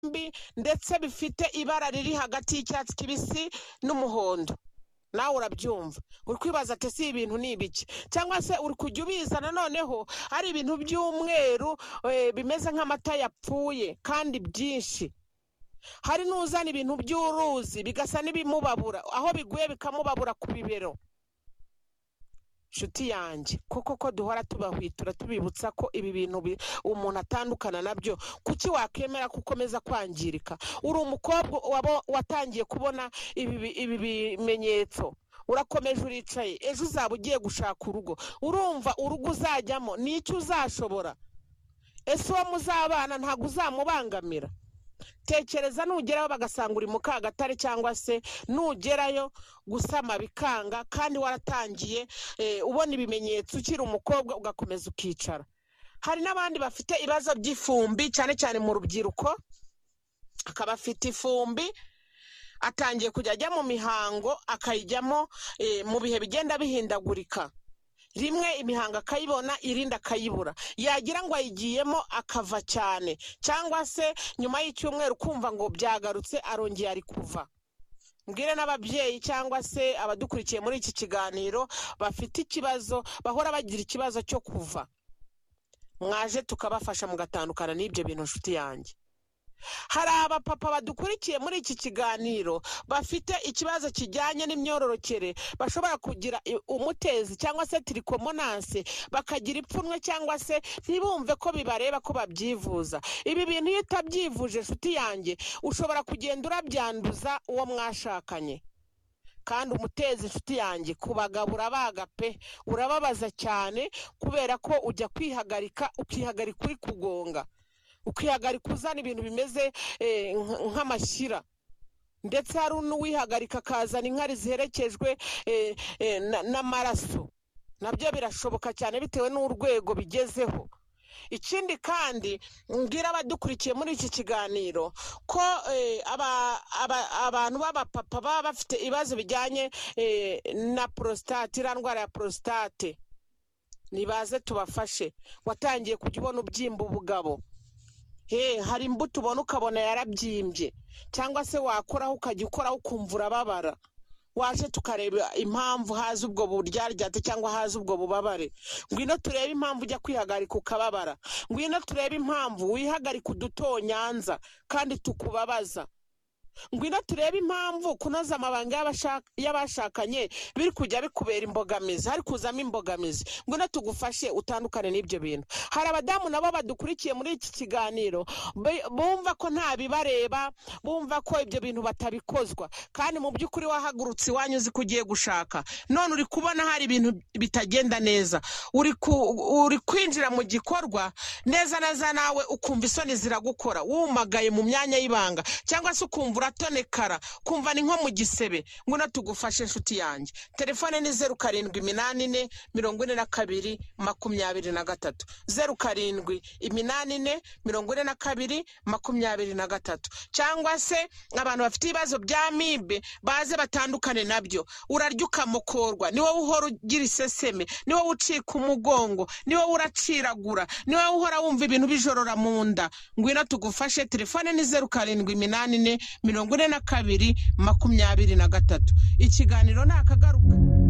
byombi ndetse bifite ibara riri hagati y'icyatsi kibisi n'umuhondo nawe urabyumva uri kwibaza ati si ibintu ni ibiki cyangwa se uri kujya ubiza noneho ari ibintu by'umweru bimeze nk'amata yapfuye kandi byinshi hari n'uzana ibintu by'uruzi bigasa n'ibimubabura aho biguye bikamubabura ku bibero inshuti yanjye kuko ko duhora tubahwitura tubibutsa ko ibi bintu umuntu atandukana nabyo kuki wakemera ko ukomeza kwangirika uri umukobwa watangiye kubona ibi bimenyetso urakomeje uricaye ejo uzaba ugiye gushaka urugo urumva urugo uzajyamo n'icyo uzashobora ese uwo muzabana ntabwo uzamubangamira tekereza nugeraho bagasanga uri mu kagatare cyangwa se nugerayo gusama bikanga kandi waratangiye ubona ibimenyetso ukiri umukobwa ugakomeza ukicara hari n'abandi bafite ibibazo by'ifumbi cyane cyane mu rubyiruko akaba afite ifumbi atangiye kujya ajya mu mihango akayijyamo mu bihe bigenda bihindagurika rimwe imihango akayibona irindi akayibura yagira ngo ayigiyemo akava cyane cyangwa se nyuma y'icyumweru kumva ngo byagarutse arongeye ari kuva mbwire n'ababyeyi cyangwa se abadukurikiye muri iki kiganiro bafite ikibazo bahora bagira ikibazo cyo kuva mwaje tukabafasha mugatandukana n'ibyo bintu nshuti yanjye hari abapapa badukurikiye muri iki kiganiro bafite ikibazo kijyanye n'imyororokere bashobora kugira umutezi cyangwa se tirikomonanse bakagira ipfunwe cyangwa se ntibumve ko bibareba ko babyivuza ibi bintu iyo utabyivuje inshuti yanjye ushobora kugenda urabyanduza uwo mwashakanye kandi umutezi inshuti yanjye ku bagabo urabaga pe urababaza cyane kubera ko ujya kwihagarika ukihagarika uri kugonga ukihagarika uzana ibintu bimeze nk'amashyira ndetse hari n'uwihagarika akazana inkari ziherekejwe n'amaraso nabyo birashoboka cyane bitewe n'urwego bigezeho ikindi kandi mbwira abadukurikiye muri iki kiganiro ko abantu b'abapapa baba bafite ibibazo bijyanye na porositate iriya ndwara ya porositate nibaze tubafashe watangiye kujya ubona ubyimba ubugabo hari imbuto ubona ukabona yarabyimbye cyangwa se wakoraho ukajya ukoraho ukumva urababara waje tukareba impamvu haza ubwo buryaryate cyangwa haza ubwo bubabare ngwino turebe impamvu ujya kwihagarika ukababara ngwino turebe impamvu wihagarika udutonyanza kandi tukubabaza ngwino turebe impamvu kunoza amabanga y'abashakanye biri kujya bikubera imbogamizi hari kuzamo imbogamizi ngwino tugufashe utandukane n'ibyo bintu hari abadamu nabo badukurikiye muri iki kiganiro bumva ko nta bibareba bumva ko ibyo bintu batabikozwa kandi mu by'ukuri wahagurutse iwanyu uzi ko ugiye gushaka none uri kubona hari ibintu bitagenda neza uri kwinjira mu gikorwa neza neza nawe ukumva isoni ziragukora wumagaye mu myanya y'ibanga cyangwa se ukumva uratonekara kumva ni nko mu gisebe ngwino tugufashe inshuti yanjye telefone ni zeru karindwi iminani ine mirongo ine na kabiri makumyabiri na gatatu zeru karindwi iminani ine mirongo ine na kabiri makumyabiri na gatatu cyangwa se abantu bafite ibibazo bya mibe baze batandukane nabyo urarya ukamukorwa ni wowe uhora ugira iseseme ni wowe ucika umugongo ni wowe uraciragura ni wowe uhora wumva ibintu bijorora mu nda ngwino tugufashe telefone ni zeru karindwi iminani ine mirongo ine na kabiri makumyabiri na gatatu ikiganiro ni akagaruka